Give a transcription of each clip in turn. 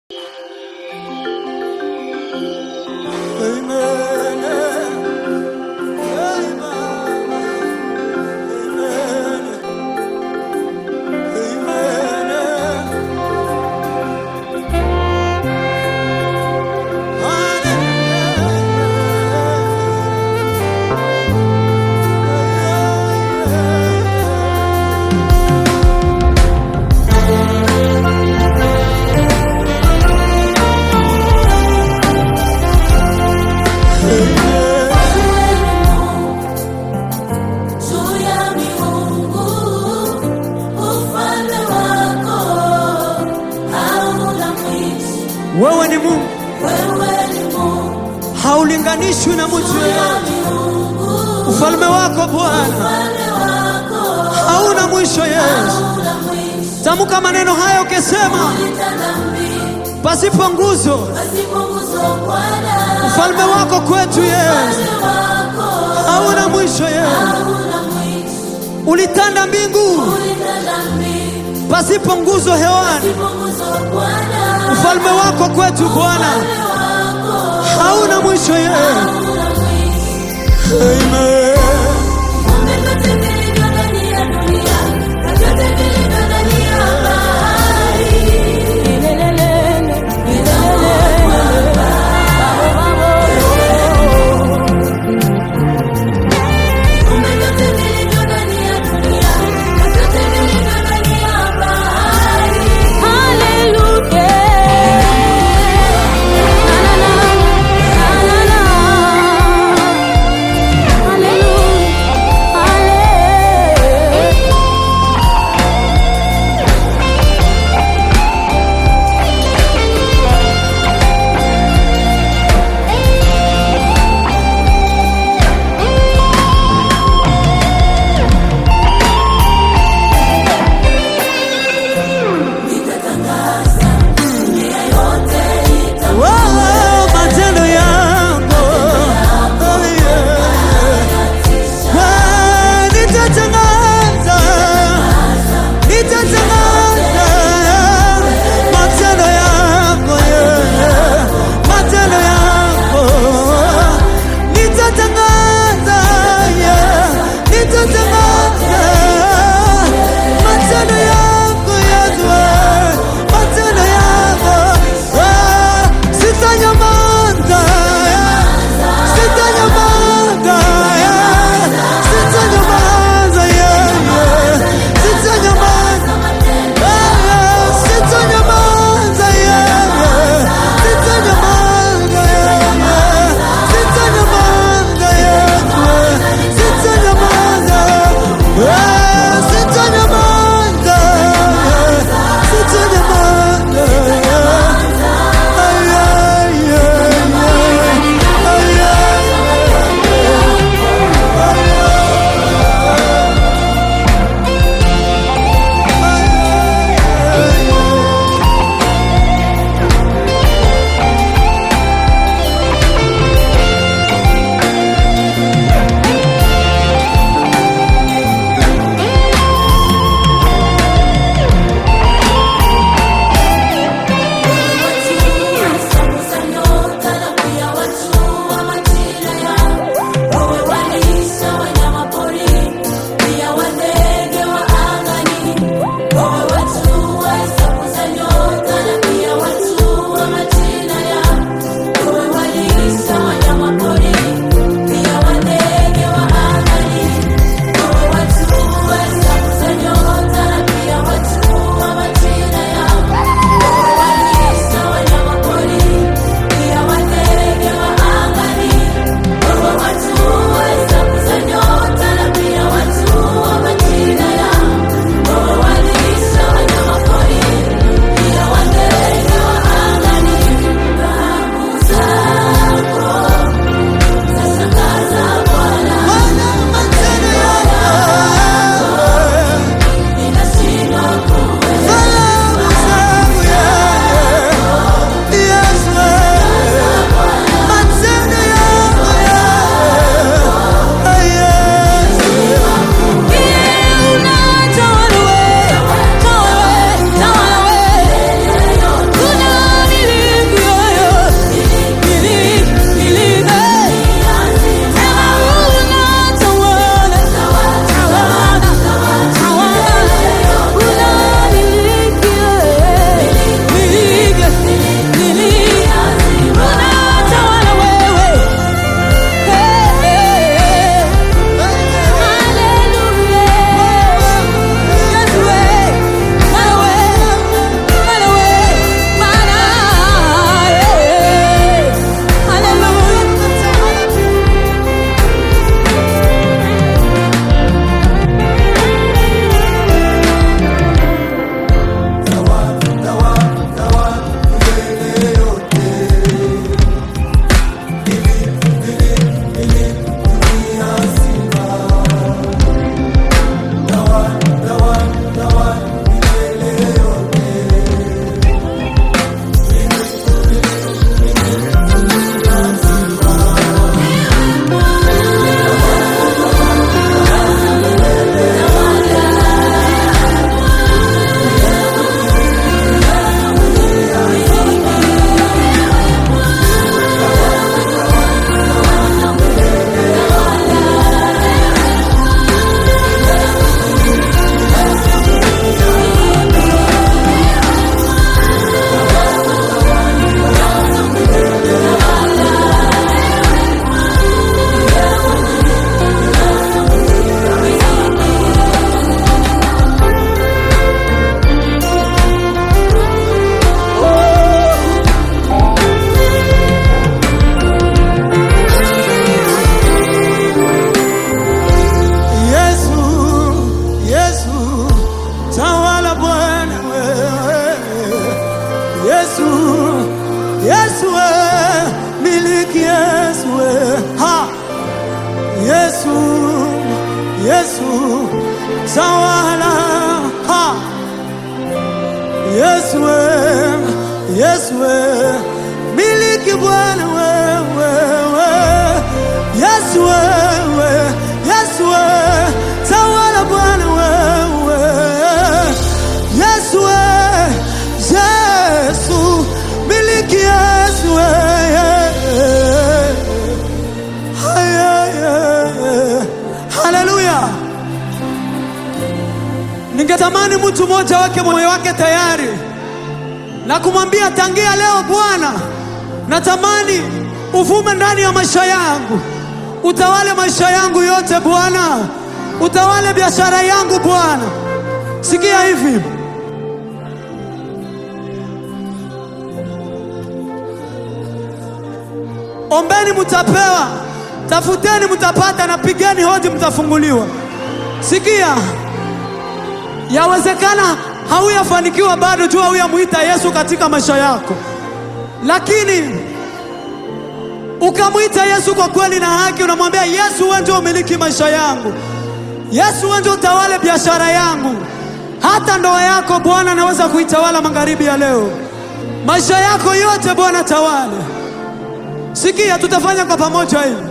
Wewe ni Mungu, Wewe ni Mungu, haulinganishwi na mtu yeyote. Ufalme wako Bwana ufalme wako hauna mwisho. Yesu, hauna mwisho. tamka maneno haya ukisema, Ulitanda mbingu, pasipo nguzo pasipo nguzo Bwana. ufalme wako kwetu Yesu Ufalme wako hauna mwisho. Yesu, hauna mwisho. ulitanda mbingu Ulitanda mbingu, pasipo nguzo hewani. pasipo nguzo Bwana. Ufalme wako kwetu Bwana Ufalme wako hauna mwisho. Yesu, hauna mwisho. amen. Viumbe vyote vilivyo ndani ya dunia, na vyote vilivyo ndani ya bahari. Viumbe vyote vilivyo ndani ya dunia, na vyote vilivyo ndani ya bahari. Hallelujah. Yesu, Yesu we, miliki Yesu we, ha, Yesu, Yesu, tawala, ha, Yesu we, Yesu we, miliki Bwana wewe, we, Yesu wewe, Yesu we, tawala Bwana wewe, Yesu we, Yesu, miliki Yesu we, Haleluya! Ningetamani mtu mmoja wake moyo wake tayari na kumwambia tangia leo, Bwana, natamani uvume ndani ya maisha yangu, utawale maisha yangu yote Bwana, utawale biashara yangu Bwana. Sikia hivi, ombeni mtapewa, tafuteni mtapata, na pigeni hodi mtafunguliwa. Sikia, yawezekana hauyafanikiwa bado tu, hauyamwita Yesu katika maisha yako, lakini ukamwita Yesu kwa kweli na haki, unamwambia Yesu, wewe ndio umiliki maisha yangu, Yesu, wewe ndio utawale biashara yangu, hata ndoa yako Bwana naweza kuitawala magharibi ya leo, maisha yako yote Bwana tawale. Sikia, tutafanya kwa pamoja hivi.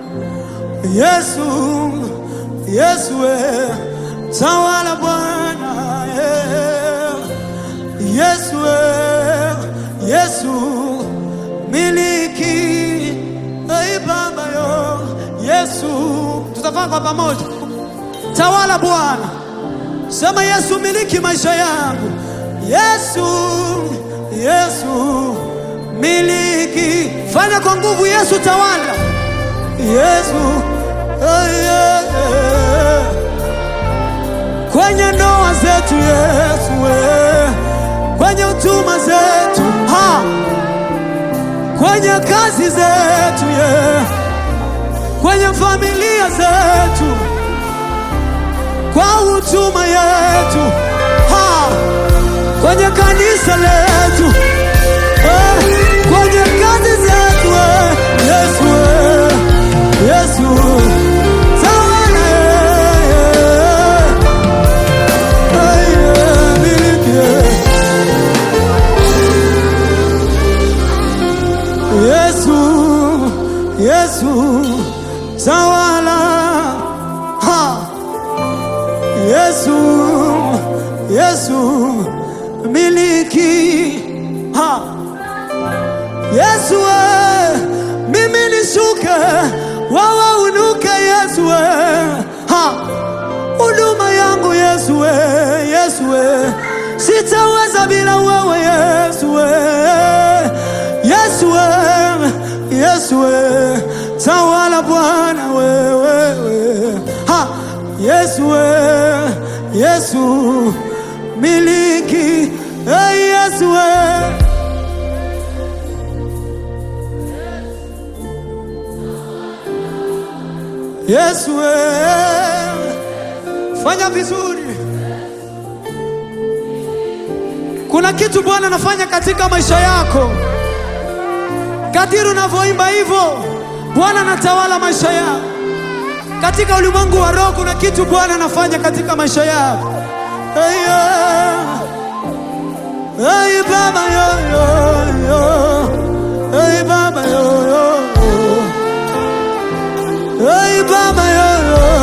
Yesu, Yesu we, tawala Bwana eh. Yesu we, Yesu miliki ei Baba yo Yesu, tutafanya kwa pamoja. Tawala Bwana, sema Yesu miliki maisha yangu. Yesu, Yesu miliki, fanya kwa nguvu. Yesu tawala, Yesu eh, eh, eh. kwenye ndoa zetu Yesu we, kwenye utuma zetu ha, kwenye kazi zetu ye, kwenye familia zetu, kwa utuma yetu ha, kwenye kanisa letu eh, kwenye kazi zetu eh, Yesu we, Yesu tawala eh, eh, eh, miliki eh. Yesu, Yesu, tawala. Ha. Yesu, Yesu, miliki. Ha. Yesu, we, mimi nishuke, wewe unuke Yesu, we. Ha. Huduma yangu Yesu, we, Yesu, we. Sitaweza bila wewe Yesu, we. Yesu we, Yesu we, tawala Bwana wewe we. Ha, Yesu we, Yesu miliki, hey, Yesu we. Yesu we, fanya vizuri. Kuna kitu Bwana anafanya katika maisha yako. Kadiri unavyoimba hivyo, Bwana anatawala maisha yako. Katika ulimwengu wa roho kuna kitu Bwana anafanya katika maisha yako. Hey, yeah. hey, Baba yo, yo, yo. Hey, Baba yo, yo. Hey, Baba yo, yo.